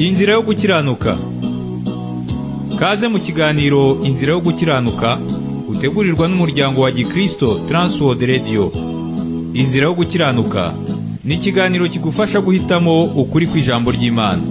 inzira yo gukiranuka kaze mu kiganiro inzira yo gukiranuka utegurirwa n'umuryango wa gikristo Transworld Radio inzira yo gukiranuka ni ikiganiro kigufasha guhitamo ukuri kw'ijambo ry'imana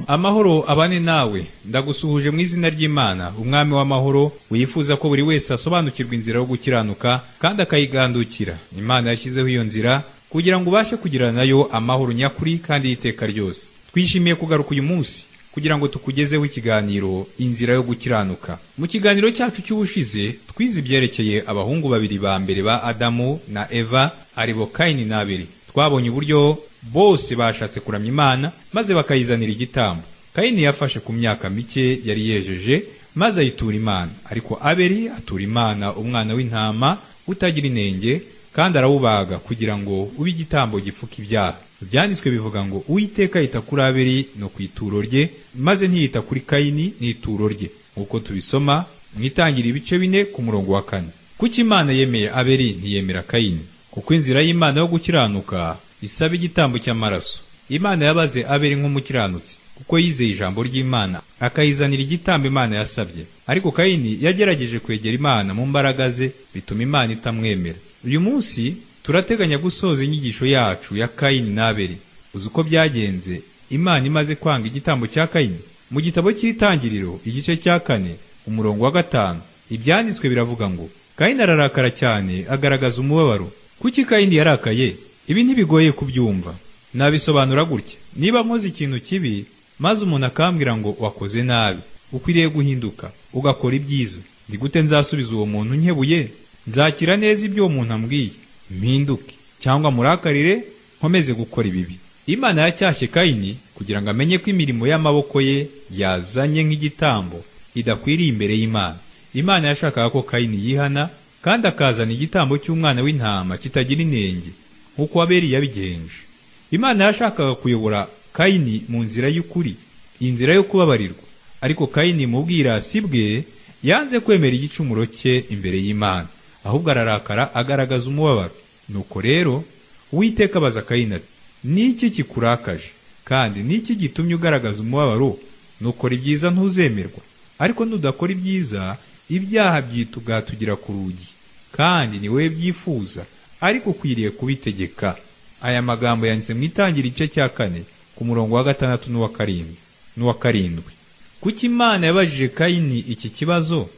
amahoro abane nawe ndagusuhuje mu izina ry'imana umwami w'amahoro wifuza ko buri wese asobanukirwa inzira yo gukiranuka kandi akayigandukira imana yashyizeho iyo nzira kugira ngo ubashe kugira nayo amahoro nyakuri kandi y'iteka ryose twishimiye kugaruka uyu munsi kugira ngo tukugezeho ikiganiro inzira yo gukiranuka mu kiganiro cyacu cy'ubushize twize ibyerekeye abahungu babiri ba mbere ba adamu na eva aribo kayini na abeli twabonye uburyo bose bashatse kuramya imana maze bakayizanira igitambo kayini yafashe ku myaka mike yari yejeje maze ayitura imana ariko abeli atura imana umwana w'intama utagira inenge kandi arawubaga kugira ngo ube igitambo gipfuka ibyaha ibyanditswe bivuga ngo uwiteka yita kuri abeli no ku ituro rye maze ntiyita kuri kayini n'ituro rye nk'uko tubisoma mwitangira ibice bine ku murongo wa kane kuko imana yemeye abeli ntiyemera kayini kuko inzira y'imana yo gukiranuka isaba igitambo cy'amaraso imana yabaze abeli nk'umukiranutsi kuko yizeye ijambo ry'imana akayizanira igitambo imana yasabye ariko kayini yagerageje kwegera imana mu mbaraga ze bituma imana itamwemera uyu munsi turateganya gusoza inyigisho yacu ya kayini n'abeli uzi uko byagenze imana imaze kwanga igitambo cya kayini mu gitabo cy'itangiriro igice cya kane umurongo wa gatanu ibyanditswe biravuga ngo kayini ararakara cyane agaragaza umubabaro kuki kayini yarakaye ibi ntibigoye kubyumva nabisobanura gutya niba mpoze ikintu kibi maze umuntu akambwira ngo wakoze nabi ukwiriye guhinduka ugakora ibyiza ndi gute nzasubiza uwo muntu nkebuye nzakira neza ibyo uwo muntu ambwiye mpinduke cyangwa murakarire nkomeze gukora ibibi imana yacyashye kayini kugira ngo amenye ko imirimo y'amaboko ye yazanye nk'igitambo idakwiriye imbere y'imana imana yashakaga ko kayini yihana kandi akazana igitambo cy'umwana w'intama kitagira inenge nk'uko abeli yabigenje imana yashakaga kuyobora kayini mu nzira y'ukuri inzira yo kubabarirwa ariko kayini mu bwirasi bwe yanze kwemera igicumuro cye imbere y'imana ahubwo ararakara agaragaza umubabaro nuko rero uwiteka abaza kayini ati niki kikurakaje kandi niki gitumye ugaragaza umubabaro nukora ibyiza ntuzemerwa ariko nudakora ibyiza ibyaha byitugatugera ku rugi kandi ni wowe byifuza ariko ukwiriye kubitegeka aya magambo yanditse mu itangira igice cya kane ku murongo wa gatandatu n'uwa karindwi n'uwa karindwi kuki imana yabajije kayini iki kibazo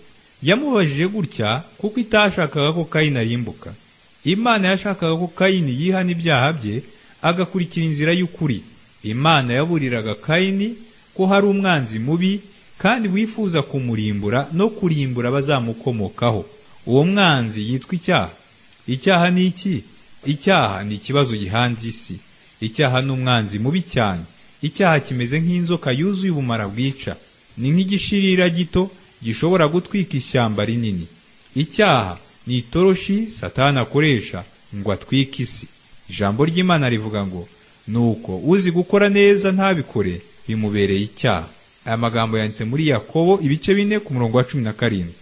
yamubajije gutya kuko itashakaga ko kayini arimbuka imana yashakaga ko kayini yihana ibyaha bye agakurikira inzira y'ukuri imana yaburiraga kayini ko hari umwanzi mubi kandi wifuza kumurimbura no kurimbura abazamukomokaho uwo mwanzi yitwa icyaha icyaha ni iki icyaha ni ikibazo gihanze isi icyaha ni umwanzi mubi cyane icyaha kimeze nk'inzoka yuzuye ubumara bwica ni nk'igishirira gito gishobora gutwika ishyamba rinini icyaha ni itoroshi satani akoresha ngo atwike isi ijambo ry'imana rivuga ngo nuko uzi gukora neza ntabikore bimubereye icyaha aya magambo yanditse muri yakobo ibice bine ku murongo wa cumi na karindwi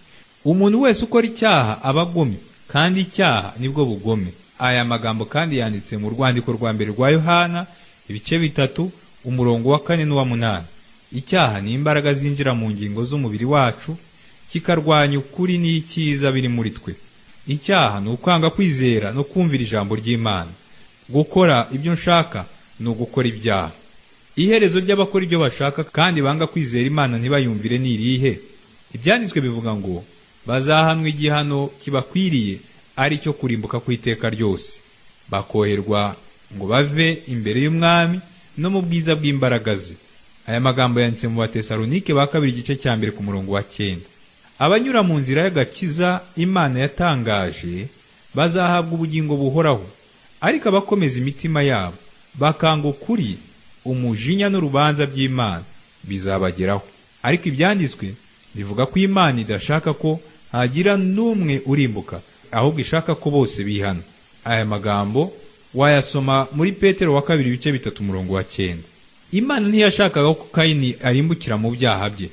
umuntu wese ukora icyaha aba agomye kandi icyaha nibwo bugome aya magambo kandi yanditse mu rwandiko rwa mbere rwa yohana ibice bitatu umurongo wa kane n'uwa munani icyaha ni imbaraga zinjira mu ngingo z'umubiri wacu kikarwanya ukuri n'icyiza biri muri twe icyaha ni ukwanga kwizera no kumvira ijambo ry'imana gukora ibyo nshaka ni ugukora ibyaha iherezo ry'abakora ibyo bashaka kandi banga kwizera imana ntibayumvire ni irihe ibyanditswe bivuga ngo bazahanwa igihano kibakwiriye ari cyo kurimbuka ku iteka ryose bakoherwa ngo bave imbere y'umwami no mu bwiza bw'imbaraga ze aya magambo yanditse mu batesalonike ba kabiri igice cya mbere ku murongo wa cyenda abanyura mu nzira y'agakiza imana yatangaje bazahabwa ubugingo buhoraho ariko abakomeza imitima yabo bakanga ukuri umujinya n'urubanza by'imana bizabageraho ariko ibyanditswe bivuga ko imana idashaka ko hagira n'umwe urimbuka ahubwo ishaka ko bose bihana aya magambo wayasoma muri petero wa kabiri ibice bitatu umurongo wa cyenda imana ntiyashakaga ko kayini arimbukira mu byaha bye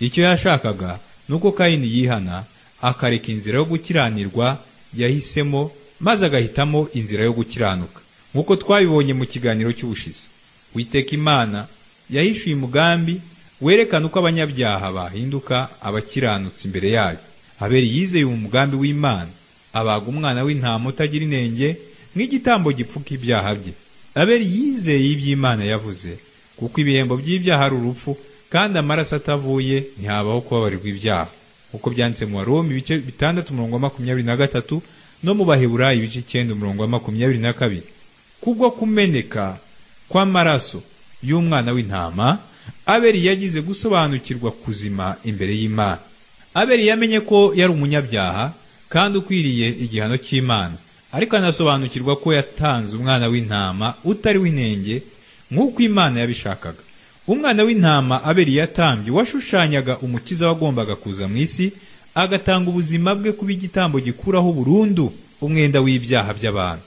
icyo yashakaga ni uko kayini yihana akareka inzira yo gukiranirwa yahisemo maze agahitamo inzira yo gukiranuka nk'uko twabibonye mu kiganiro cy'ubushize witeka imana yahishuye umugambi werekana uko abanyabyaha bahinduka abakiranutsi imbere yayo haberi yizeye umugambi w'imana abaga umwana w'intama utagira inenge nk'igitambo gipfuka ibyaha bye aberi yizeye iby'imana yavuze kuko ibihembo by'ibyaha ari urupfu kandi amaraso atavuye ntihabaho kubabarirwa ibyaha nk'uko byanditse mu waroma ibice bitandatu umurongo wa makumyabiri na gatatu no mu baheburayi ibice icyenda umurongo wa makumyabiri na kabiri kubwo kumeneka kw'amaraso y'umwana w'intama aberi yagize gusobanukirwa kuzima imbere y'imana aberi yamenye ko yari umunyabyaha kandi ukwiriye igihano cy'imana ariko anasobanukirwa ko yatanze umwana w'intama utari w'inenge nk'uko imana yabishakaga umwana w'intama aberi yatambye washushanyaga umukiza wagombaga kuza mu isi agatanga ubuzima bwe kuba igitambo gikuraho burundu umwenda w'ibyaha by'abantu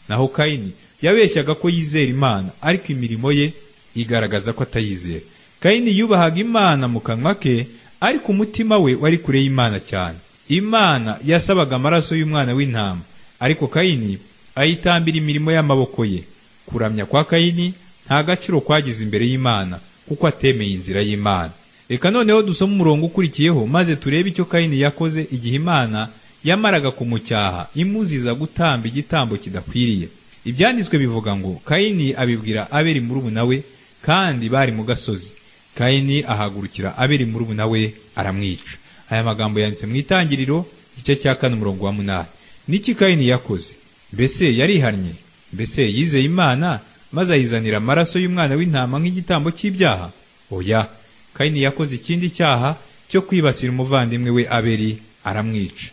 naho kayini yabeshyaga ko yizera imana ariko imirimo ye igaragaza ko atayizera kayini yubahaga imana mu kanwa ke ariko umutima we wari kure y'imana cyane imana yasabaga amaraso y'umwana w'intama ariko kayini ayitambira imirimo y'amaboko ye kuramya kwa kayini nta gaciro kwagize imbere y'imana kuko atemeye inzira y'imana reka noneho dusome umurongo ukurikiyeho maze turebe icyo kayini yakoze igihe imana yamaraga kumucyaha imuziza gutamba igitambo kidakwiriye ibyanditswe bivuga ngo kayini abibwira aberi murumuna we kandi bari mu gasozi kayini ahagurukira aberi murumuna we aramwica aya magambo yanditse mu itangiriro igice cya kane umurongo wa munani niki kayini yakoze mbese yarihannye mbese yizeye imana maze ayizanira amaraso y'umwana w'intama nk'igitambo cy'ibyaha oya kayini yakoze ikindi cyaha cyo kwibasira umuvandimwe we aberi aramwica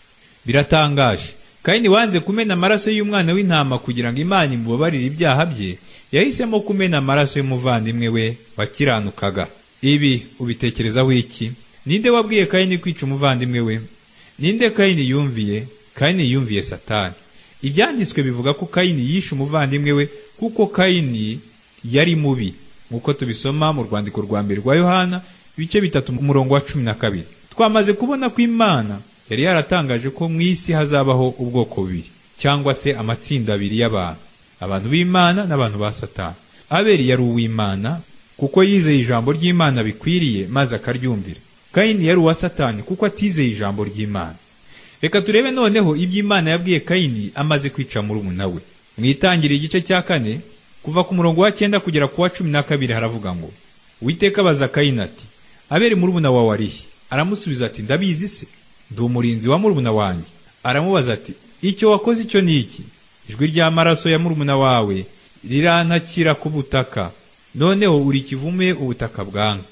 biratangaje kayini wanze kumena amaraso y'umwana w'intama kugira ngo imana imubabarire ibyaha bye yahisemo kumena amaraso y'umuvandimwe we wakiranukaga ibi ubitekerezaho iki ninde wabwiye kayini kwica umuvandimwe we ninde kayini yumviye kayini yumviye satani ibyanditswe bivuga ko kayini yishe umuvandimwe we kuko kayini yari mubi nk'uko tubisoma mu rwandiko rwa mbere rwa yohana ibice bitatu umurongo wa cumi na kabiri twamaze kubona ko imana yari yaratangaje ko mu isi hazabaho ubwoko bubiri cyangwa se amatsinda abiri y'abantu abantu b'imana n'abantu ba satani aberi yari uw'imana kuko yizeye ijambo ry'imana bikwiriye maze akaryumvira kayini yari uwa satani kuko atizeye ijambo ry'imana reka turebe noneho iby'imana yabwiye kayini amaze kwica murumuna we mu itangiriro igice cya kane kuva ku murongo wa cyenda kugera ku wa cumi na kabiri haravuga ngo witeka abaza kayini ati abere murumuna wawe arihe aramusubiza ati ndabizi se ndi umurinzi wa murumuna wanjye aramubaza ati icyo wakoze icyo ni iki ijwi ry'amaraso ya murumuna wawe rirantakira ku butaka noneho uri kivume ubutaka bwanga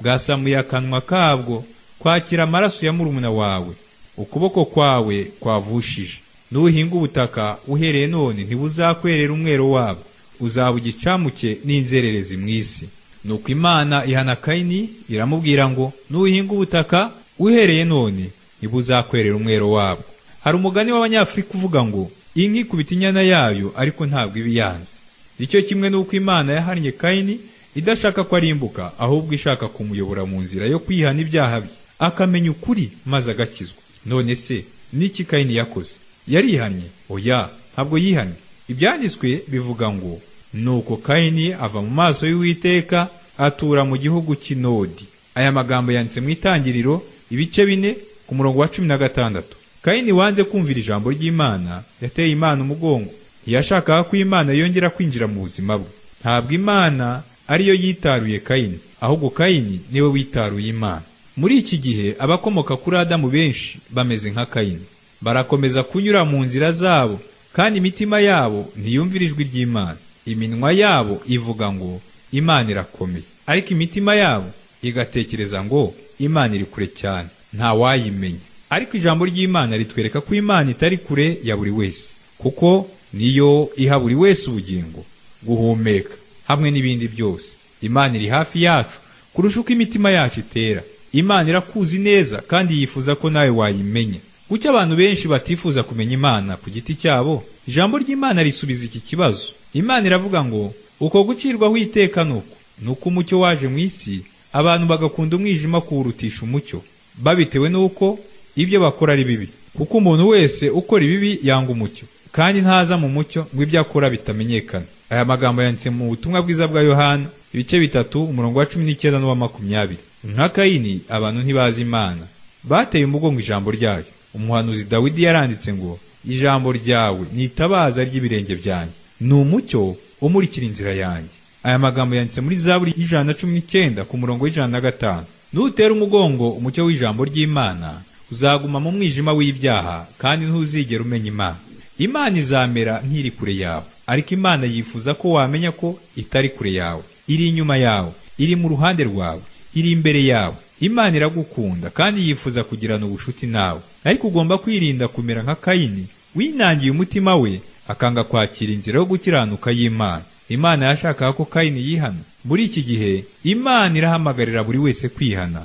bwasamuye akanwa kabwo kwakira amaraso ya murumuna wawe ukuboko kwawe kwavushije nuhinga ubutaka uhereye none ntibuzakwerera umwero wabo uzaba ugicamuke n'inzererezi mu isi nuko imana ihana kayini iramubwira ngo nuhinga ubutaka uhereye none ntibuzakwerera umwero wabo hari umugani w'abanyafurika uvuga ngo inka ikubita inyana yayo ariko ntabwo iba iyanze nicyo kimwe n'uko imana yahannye kayini idashaka ko arimbuka ahubwo ishaka kumuyobora mu nzira yo kwihana ibyaha bye akamenya ukuri maze agakizwa none se niki kayini yakoze yarihannye oya ntabwo yihannye ibyanditswe bivuga ngo nuko kayini ava mu maso y'uwiteka atura mu gihugu cy'inodi aya magambo yanditse mu itangiriro ibice bine ku murongo wa cumi na gatandatu kayini wanze kumvira ijambo ry'imana yateye imana umugongo ntiyashakaga ko imana yongera kwinjira mu buzima bwe ntabwo imana ariyo yitaruye kayini ahubwo kayini niwe witaruye imana muri iki gihe abakomoka kuri adamu benshi bameze nka kayini barakomeza kunyura mu nzira zabo kandi imitima yabo ntiyumvira ijwi ry'imana iminwa yabo ivuga ngo imana irakomeye ariko imitima yabo igatekereza ngo imana iri kure cyane nta wayimenya ariko ijambo ry'imana ritwereka ko imana itari kure ya buri wese kuko niyo iha buri wese ubugingo guhumeka hamwe n'ibindi byose imana iri hafi yacu kurusha uko imitima yacu itera imana irakuzi neza kandi yifuza ko nawe wayimenya kuki abantu benshi batifuza kumenya imana ku giti cyabo ijambo ry'imana risubiza iki kibazo imana iravuga ngo uko gucirwaho iteka nuko nuko umucyo waje mu isi abantu bagakunda umwijima kuwurutisha umucyo babitewe n'uko ibyo bakora ari bibi kuko umuntu wese ukora ibibi yanga umucyo kandi ntaza mu mucyo ngo ibyo akora bitamenyekana aya magambo yanditse mu butumwa bwiza bwa yohana ibice bitatu umurongo wa cumi n'icyenda n'uwa makumyabiri nka kayini abantu ntibazi imana bateye umugongo ijambo ryayo umuhanuzi dawidi yaranditse ngo ijambo ryawe ni itabaza ry'ibirenge byanjye ni umucyo umurikira inzira yanjye aya magambo yanditse muri zaburi y'ijana na cumi n'icyenda ku murongo w'ijana na gatanu nutera umugongo umucyo w'ijambo ry'imana uzaguma mu mwijima w'ibyaha kandi ntuzigera umenya imana imana izamera nk'iri kure yawe ariko imana yifuza ko wamenya ko itari kure yawe iri inyuma yawe iri mu ruhande rwawe iri imbere yawe imana iragukunda kandi yifuza kugirana ubucuti nawe ariko ugomba kwirinda kumera nka kayini winangiye umutima we akanga kwakira inzira yo gukiranuka y'imana imana yashakaga ko kayini yihana muri iki gihe imana irahamagarira buri wese kwihana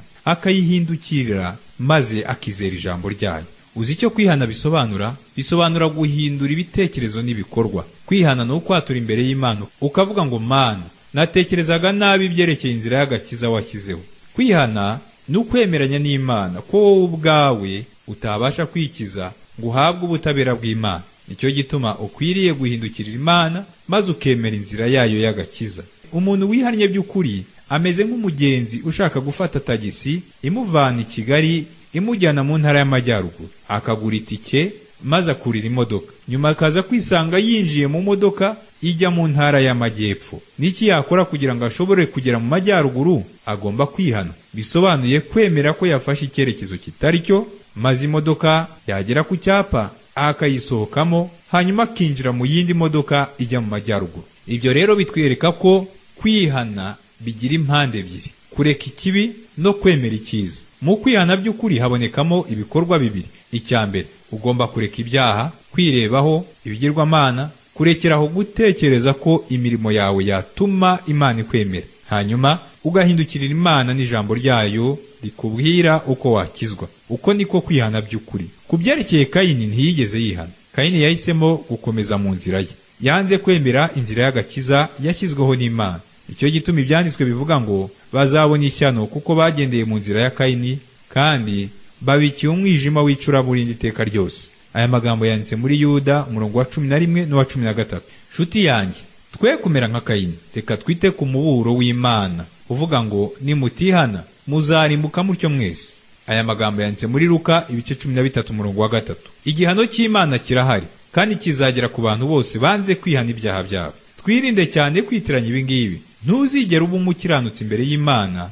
akayihindukirira maze akizera ijambo ryayo uzi icyo kwihana bisobanura bisobanura guhindura ibitekerezo n'ibikorwa kwihana ni ukwatura imbere y'imana ukavuga ngo mana natekerezaga nabi ibyerekeye inzira y'agakiza washyizeho kwihana ni ukwemeranya n'imana ko wowe ubwawe utabasha kwikiza ngo uhabwe ubutabera bw'imana nicyo gituma ukwiriye guhindukirira imana maze ukemera inzira yayo y'agakiza umuntu wihannye by'ukuri ameze nk'umugenzi ushaka gufata tagisi imuvana i kigali imujyana mu ntara y'amajyaruguru akagura itike maze akurira imodoka nyuma akaza kwisanga yinjiye mu modoka ijya mu ntara y'amajyepfo n'iki yakora kugira ngo ashobore kugera mu majyaruguru agomba kwihana bisobanuye kwemera ko yafashe icyerekezo kitari cyo maze imodoka yagera ku cyapa akayisohokamo hanyuma akinjira mu yindi modoka ijya mu majyaruguru ibyo rero bitwereka ko kwihana bigira impande ebyiri kureka ikibi no kwemera icyiza mu kwihana by'ukuri habonekamo ibikorwa bibiri icya mbere ugomba kureka ibyaha kwirebaho ibigirwamana kurekeraho gutekereza ko imirimo yawe yatuma imana ikwemera hanyuma ugahindukirira imana n'ijambo ryayo rikubwira uko wakizwa uko niko kwihana by'ukuri ku byerekeye kayini ntiyigeze yihana kayini yahisemo gukomeza mu nzira ye yanze kwemera inzira y'agakiza yashyizweho n'imana icyo gituma ibyanditswe bivuga ngo bazabona ishyano kuko bagendeye mu nzira ya kayini kandi babikiye umwijima w'icuraburindi iteka ryose aya magambo yanditse muri yuda umurongo wa cumi na rimwe n'uwa cumi na gatatu nshuti yanjye twe kumera nka kayini reka twite ku muburo w'imana uvuga ngo nimutihana muzarimbuka mutyo mwese aya magambo yanditse muri ruka ibice cumi na bitatu umurongo wa gatatu igihano cy'imana kirahari kandi kizagera ku bantu bose banze kwihana ibyaha byabo twirinde cyane kwitiranya ibingibi ntuzigere uba umukiranutsi imbere y'imana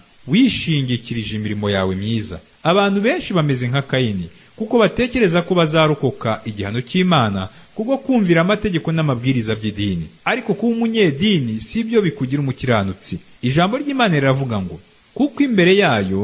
wishingikirije imirimo yawe myiza abantu benshi bameze nka kayini kuko batekereza ko bazarokoka igihano cy'imana kubwo kumvira amategeko n'amabwiriza by'idini ariko kuba umunyedini si byo bikugira umukiranutsi ijambo ry'imana riravuga ngo kuko imbere yayo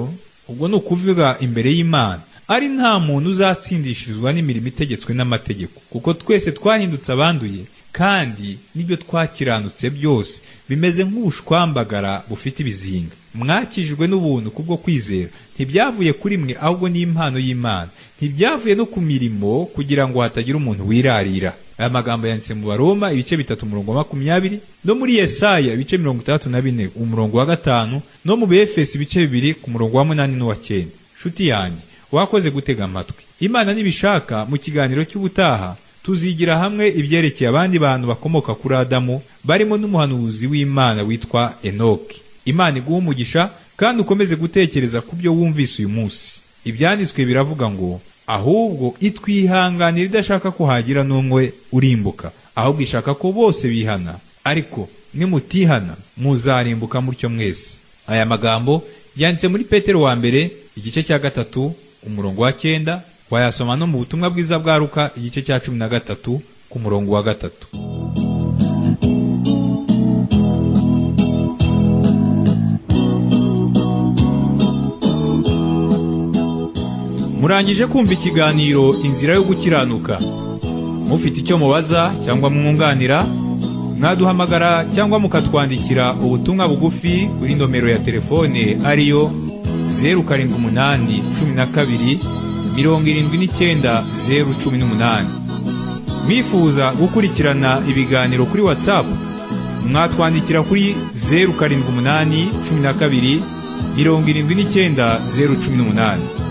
ubwo ni ukuvuga imbere y'imana ari nta muntu uzatsindishirizwa n'imirimo itegetswe n'amategeko kuko twese twahindutse abanduye kandi n'ibyo twakiranutse byose bimeze nk'ubushwambagara bufite ibizinga mwakijwe n'ubuntu kubwo kwizera ntibyavuye kuri mwe ahubwo ni impano y'imana ntibyavuye no ku mirimo kugira ngo hatagira umuntu wirarira aya magambo yanditse mu baroma ibice bitatu umurongo wa makumyabiri no muri yesaya ibice mirongo itandatu na bine umurongo wa gatanu no mu befesi ibice bibiri ku murongo wa munani n'uwa cyenda nshuti yanjye wakoze gutega amatwi imana nibishaka mu kiganiro cy'ubutaha tuzigira hamwe ibyerekeye abandi bantu bakomoka kuri adamu barimo n'umuhanuzi w'imana witwa enoki imana iguha umugisha kandi ukomeze gutekereza ku byo wumvise uyu munsi ibyanditswe biravuga ngo ahubwo itwihanganira idashaka ko hagira n'umwe urimbuka ahubwo ishaka ko bose bihana ariko nimutihana muzarimbuka mutyo mwese aya magambo yanditse muri petero wa mbere igice cya gatatu umurongo wa cyenda wayasoma no mu butumwa bwiza bwa ruka igice cya cumi na gatatu ku murongo wa gatatu murangije kumva ikiganiro inzira yo gukiranuka mufite icyo mubaza cyangwa mwunganira mwaduhamagara cyangwa mukatwandikira ubutumwa bugufi kuri nomero ya telefone ariyo zeru karindwi umunani cumi na kabiri mirongo irindwi n'icyenda zeru cumi n'umunani mwifuza gukurikirana ibiganiro kuri watsapu mwatwandikira kuri zeru karindwi umunani cumi na kabiri mirongo irindwi n'icyenda zeru cumi n'umunani